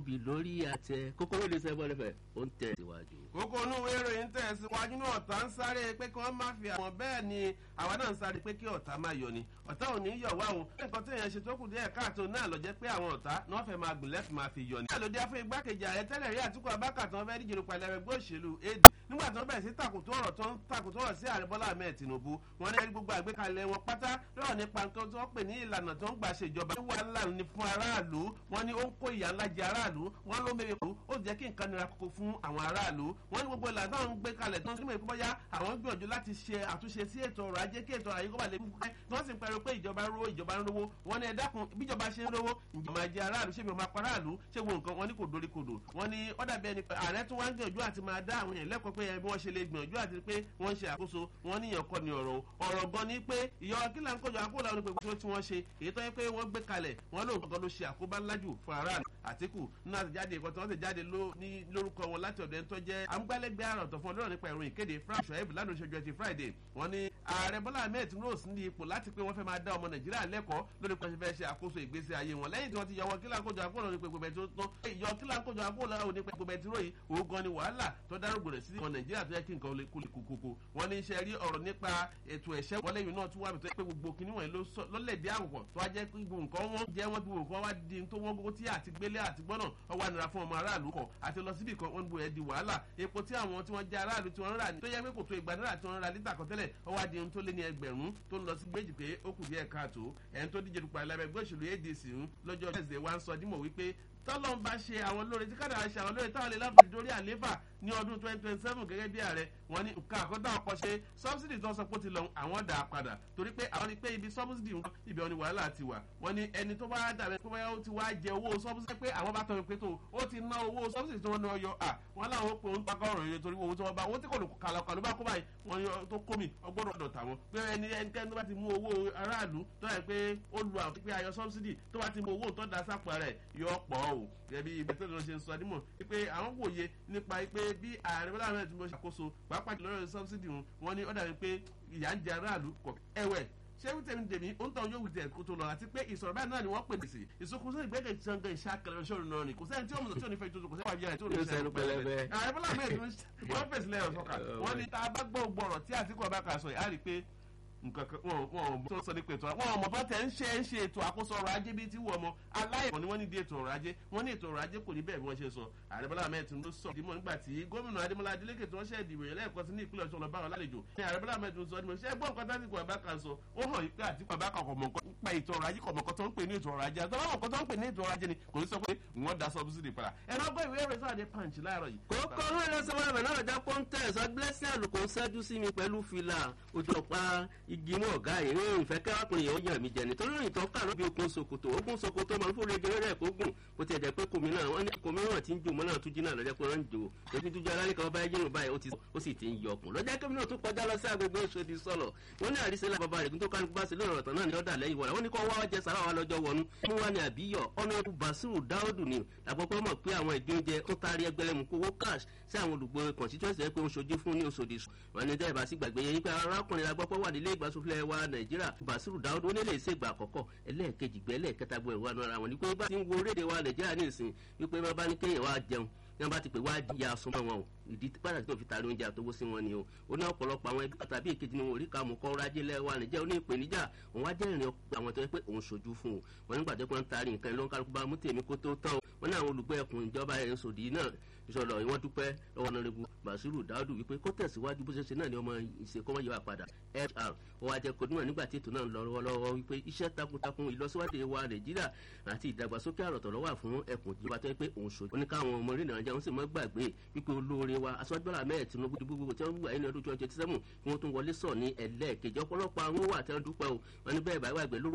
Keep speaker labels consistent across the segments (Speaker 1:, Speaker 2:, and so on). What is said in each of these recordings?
Speaker 1: obì lórí àtẹ kókóró lè sẹ́gbọ́n lẹ́fẹ̀ẹ́ ó ń tẹ̀ síwájú.
Speaker 2: kókó inú ìwé ìròyìn tẹ̀síwájú náà ọ̀tá ń sáré pé kí wọ́n má fi àwọn bẹ́ẹ̀ ni àwa náà ń sáré pé kí ọ̀tá má yọ ni ọ̀tá ò ní yọ̀ wá òun nǹkan tí èèyàn ṣe tó kù díẹ̀ káàtó náà lọ jẹ́ pé àwọn ọ̀tá náà fẹ́ máa gùn lẹ́fì máa fi yọ ni. àlòdì afẹ́ igbákejì ààrẹ tẹ́lẹ̀ rí àtúkọ̀ abákàtàn fẹ́ díje nípa ẹlẹ́rẹ́ gbé òṣèlú ad nígbà tí wọ́n bẹ̀rẹ̀ sí takùtù ọ̀rọ̀ tó ń takùtù ọ̀rọ̀ sí ààrẹ bọ́lá ahmed tinubu wọn ní gbogbo àgbékalẹ̀ wọn pátá lọ́rọ̀ nípa nǹkan tí wọ́n pè ní ìlànà tó ń gbà ṣèjọba ní wàhálà ní fún aráàlú wọn ní ó ń kó ìyà ńlá jẹ aráàlú wọn ló mẹ́rin kú ó jẹ́ kí nǹkan nira kókó fún àwọn aráàlú wọn ní gbogbo ìlànà tó ń gbé kalẹ̀ tó ń sínú ìpínpọ̀ yá àwọn gbìyànjú láti ṣe àtúnṣe sí ètò ọrọ̀ ajé kí ètò ọrọ̀ ajé kó bà lè fúnkẹ́ tí wọ́n sì ń pẹ̀rọ pé ìjọba ń rówó ìjọba ń rówó wọn ní ẹ dákun bíjọba ṣe ń rówó ìjọba jẹ aráàlú ṣé mi ò máa pa aráàlú ṣé wo nǹkan wọn ní kò dorí kodò wọn ní ọ̀dà bẹ́ẹ̀ ni ààrẹ tún wá ń gbìyànjú àti máa dá àwọn èèyàn lẹ́kọ̀ọ́ pé bí wọ́n ṣe lè gbìyànjú àti pé wọ́n ń ṣe àkóso wọn níyàn kọ́ ni ọ̀rọ̀ ọ̀rọ̀ gan ni pé ìyọ kílà ń kọjọ àkóòlà onípe tí wọ́n ṣe èyí tó yẹ pé wọ́n gbé kalẹ̀ wọ́n lóun gangan ló ṣe àkóbá ńlájù fún aráàlú àtìkù nínú àtẹ̀jáde ìkọ́ tí wọ́n ti jáde lórúkọ wọn láti ọ̀dọ̀ ẹni tó jẹ́ amúgbálẹ́gbẹ́ àròtọ̀ fún ọlọ́run nípa ìròyìn kéde frank shoaib lánàá oṣooju ẹtì friday wọ́n ní ààrẹ bọ́lá ahmed tinubu sí ní ipò láti pé wọ́n fẹ́ máa dá ọmọ nàìjíríà lẹ́kọ̀ọ́ lórí pé wọ́n fẹ́ ṣe àkóso ìgbésí ayé wọn lẹ́yìn tí wọ́n ti yọ wọn kílà ń kójọ àkóòlà onípe gbogbo ẹtì tó yọ kílà ń kójọ àkóòlà onípe gbogbo ẹtì ròyìn òun gan ni wàhálà tó dárúgbò rẹ̀ sí ọmọ nàìjíríà tó yẹ kí nǹkan lè kúlẹ̀ kókókó wọ́n ní iṣẹ́ rí ọ̀rọ̀ nípa ètò ẹ̀ṣẹ́ wọlé yìí náà tún wà tó yẹ pé gbogbo kinní wọ̀nyí lọ́lẹ̀dẹ̀ àwòkọ̀ tó wá jẹ́ gbogbo nǹkan wọn jẹ́ wọn gbogbo nǹkan wá di tó wọ́n gbogbo tí àti gbélé àti gbọ́nà ọwọ́ ànira fún ọmọ aráàlú kọ̀ àti lọ síbì kan wọ́n bu ẹ̀ di wàhálà epo tí àwọn tí wọ́n jẹ́ aráàlú tí wọ́n rà ní tó yẹ pé kò tó ìgbà náírà tí wọ́n ra lítà kan tẹ́lẹ̀ ọwọ́ adi ohun tó lé ní ẹgbẹ̀rún tó ń lọ sí méjì pé ó kù díẹ̀ káàtó ẹni tó díje dupò alábẹ́gbẹ́ òṣèlú adc lọ́jọ́ ẹ̀sẹ̀ wa ń sọ dímọ̀ wípé tọ́lọ́n bá ṣe àwọn lóore tí kádàá ṣe àwọn lóore táwọn lè láti dórí àléfà ní ọdún twenty twenty seven gẹ́gẹ́ bí ààrẹ wọn ní nǹkan àkọ́dá ọkọ̀ ṣe sọ́bsidì tó ń sọ pé ó ti lọ àwọn dà á padà torí pé àwọn ni pé ibi sọ́bsidì ń ibi ọ̀ni wàhálà ti wà wọn ní ẹni tó bá dàbẹ̀ pé báyọ̀ ó ti wá jẹ owó sọ́bsidì pé àwọn bá tọ́ pé tó ó ti ná owó sọ́bsidì tí wọ́n ní ọyọ à wọn láwọn ó pè ń pakọ́ ọ̀rọ̀ yẹn torí owó tí wọ́n bá owó tí kò lè kàlọ́ kàlọ́ bá kó báyìí wọn yọ tó kó mi ọgbọ́dọ̀ ọ̀dọ̀ tàwọn pé ẹni ẹnikẹ́ni tó bá ti mú owó aráàlú tó yẹ pé ó lu àwọn pé ayọ sọ́bsidì tó bá ti mú owó tó da sápò rẹ̀ yọ pọ̀ o gẹ̀bí ibẹ̀ tó lọ ṣe ń sọ nímọ̀ pé àwọn wòye nípa pé bí ààrẹ bọ́lá ahmed tinubu ṣàkóso pàápàá lọ́rọ̀ sọ́bsidì wọn ni ó dàbí pé ìyá ń jẹ aráàlú kọ̀ ẹ̀wẹ̀ ṣé wíńtẹ̀ mi dèmí ó ń tàn yóò wíńtẹ̀ kó tó lọ àti pé ìsọ̀rọ̀ báyìí náà ni wọ́n pè sí ìsokùnso ìgbẹ́kẹ̀ sangan ìṣàkẹrẹ ọ̀ṣọ́run náà ni kò sẹ́ni tí ó mọ̀ tí ò ní fẹ́ tó kò sẹ́ni wàá yára tí ò ní fẹ́ pẹlẹbẹ. ààrẹ bọ́lá ahmed wọ́n fèsì lẹ́yọ̀ sọ́kà wọ́n ní tá a bá gbọ́ gbọ́rọ̀ tí àtìkú ọba kà sọ yìí á rí i pé nǹkan kan wọn wọn tó sọ nípa ètò wọn ọmọ bá tẹ ń ṣe ń ṣe ètò àkóso ọrọ̀ ajé bíi ti wọ ọmọ aláìmọ̀ ni wọ́n ní di ètò ọrọ̀ ajé wọ́n ní ètò ọrọ̀ ajé kò ní bẹ́ẹ̀ bí wọ́n ṣe sọ ààrẹ bọ́lá ahmed tinubu sọ ìdímọ̀ nígbà tí gómìnà adémọlá adélékè tí wọ́n ṣe ìdìbò yẹn lẹ́ẹ̀kan sí ní ìpínlẹ̀ ọ̀ṣun lọ́ba ọ̀làlejò ní ààrẹ bọ́lá ahmed tinubu sọ ìdìbò ṣé gbọ́n nǹkan tásìkò àbáka sọ ó hàn yí pé àtìkù àbáka kọ̀ mọ̀ nípa ètò ọrọ̀ ajé kọ̀ mọ̀ tó ń pè ní ètò ọrọ̀ ajé àtọ́wọ́ mọ̀ tó ń pè ní ètò ọrọ̀ ajé ni kò ní sọ pé wọ́n da subsidy padà ẹ̀rọ ọgbọ́n ìwé rẹ̀ sáà punch láàárọ̀ yìí.
Speaker 1: kókó ló lọ sọ́wọ́ ẹ̀mẹ̀ náà já pọ́ńtẹ́ẹ̀sì blessing àlùkò ń ṣẹ́jú sí mi pẹ̀lú fìlà ojú ọ̀pá igi mọ́ ọ̀gá yìí ní ìfẹ́ kẹ́wàkùnrin yẹn ó yàn mí jẹ nítorí ìrìn tó kà lóbi okun sokoto okun sokoto máa ń fún rege rẹ̀ kó gùn bó ti ẹ̀jẹ̀ pé kòmí náà wọ́n ní kòmí náà ti ń jò mọ́ náà tún jí náà lọ́jọ́ pé wọ́n ń jò ètò ìtújú alálẹ́ kan bá yẹ́nu báyìí ó sì ti ń yọ ọkùn lọ́jọ́ kẹ́mi náà tún kọjá lọ sí agbègbè oṣòdì sọ̀lọ̀ wọ́n ní àrísẹ́ lá bàbá rẹ̀ tó kálukú bá sí lóòrọ̀ tán náà ní ọ̀dà lẹ́yìn wọ̀rọ̀ wọ́n ní kọ́ wá wá jẹ sàrà wa lọ́jọ́ wọnú mú wá ní àbíyọ̀ ọ̀nà basiru dáódù ni àpapọ̀ mọ̀ pé àwọn ìdí oúnjẹ tó taari ẹgbẹ̀rẹ̀ kówó cash sí àwọn olùgbò constituency ẹ pé ó ṣojú fún ní oṣòdì wọn ní dẹ́ ìbásí gbàgbé yẹn pé arákùnrin agbọ́pọ̀ wà nílé ìgbàsófilẹ̀ wa nàìjíríà basiru dáódù ó nílé ìṣègbà àkọ́kọ́ ẹlẹ́ẹ̀kejì gbẹ́ ẹlẹ́ẹ̀kẹta gbọ́ ìwà náà wọn ni pé bá ti ń wo orílẹ̀-èdè wa nàìjíríà ní ìsìn wípé bá bá ní kéèyàn wá jẹun ní wọn bá ti pè wá ya súnmọ́ wọn o ìdí pàtàkì tó fi taari oúnjẹ àtọwọ́ sí wọn ni o ó ní ọ̀pọ̀lọpọ̀ àwọn ẹbí tàbí èkejì ni wọn ò rí ká mú kọ́ rájé lẹ́wà nìjẹ́ ó ní ìpèníjà òun wá jẹ́ ìrìn àwọn tó yẹ pé òun ṣojú fún o wọn nígbà tó pé ń taari nǹkan ló ń kálukú bá mú tèmi kó tó tán o wọn ní àwọn olùgbé ẹkùn ìjọba ẹ̀ sòdì náà ìṣọ̀lọ̀ ìwọ́n dúpẹ́ lọ́wọ́ nọ́rẹ́bù basiru dáúdù wípé kó tẹ̀síwájú bó ṣe ṣe náà ni ọmọ ìṣèkọ́mọ́ yìí wà padà fr ó wá jẹ́ kó níwọ̀n nígbà tí ètò náà ń lọ lọ́wọ́lọ́wọ́ wípé iṣẹ́ takuntakun ìlọsíwájú wa nàìjíríà àti ìdàgbàsókè àròtọ̀ lọ́wọ́ fún ẹkùn ìjọba tó yẹ pé òun ṣojú oníkàwọn ọmọ orí nàìjíríà wọn sì mọ́ gbàgbé wípé olóore wa aṣọ́jọ́lá mẹ́ẹ̀ tinubu dìbò gbogbo tí wọ́n wà ní ọdún twenty twenty seven kí wọ́n tún wọlé sọ̀ ní ẹlẹ́ẹ̀kejì ọ̀pọ̀lọpọ̀ àwọn wà tí wọ́n dúpẹ́ o wọn ní bẹ́ẹ̀ báyìí wàgbẹ́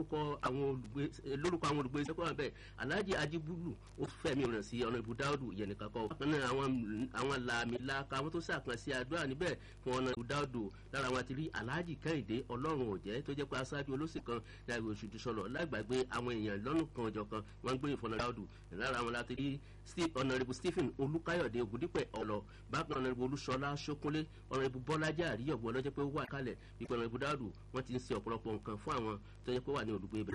Speaker 1: lórúkọ àwọn olùgbé sẹ́kọ̀ wà bẹ́ẹ̀ alhaji ajibulu ó fẹ̀mí rẹ̀ sí ọ̀nà ìbú dáúdù yẹn nìkan kọ́ bákan náà àwọn làmìlaka àwọn tó ṣàkànṣe àdúrà níbẹ̀ fún ọ̀nà ìbú dáúdù lára wọn ti rí alhaji kẹ́hìndé ọlọ́run òjẹ́ tó jẹ́ pé aṣáájú olóṣì kan ní àgbè oṣù tìṣọlọ lágbàgbé àwọn èèyàn lọ́nù kan ọjọ́ kan wọ́n ń gbé ìfọ̀nà dáúdù lára wọn láti rí ọ̀nàrẹ́bù stephen olùkáyọ̀dé ògùdípẹ̀ ọ̀lọ́ bákan ọ̀nàrẹ́bù olúṣọlá ṣókúnlé ọ̀nàrẹ́bù bọ́lájà àríyọ̀gbọ́ ọlọ́jọ́ pé ó wà kálẹ̀ ìpè ọ̀nàrẹ́bù dáúdù wọ́n ti ń ṣe ọ̀pọ̀lọpọ̀ nǹkan fún àwọn tó yẹ pé wà ní olùgbé ibẹ̀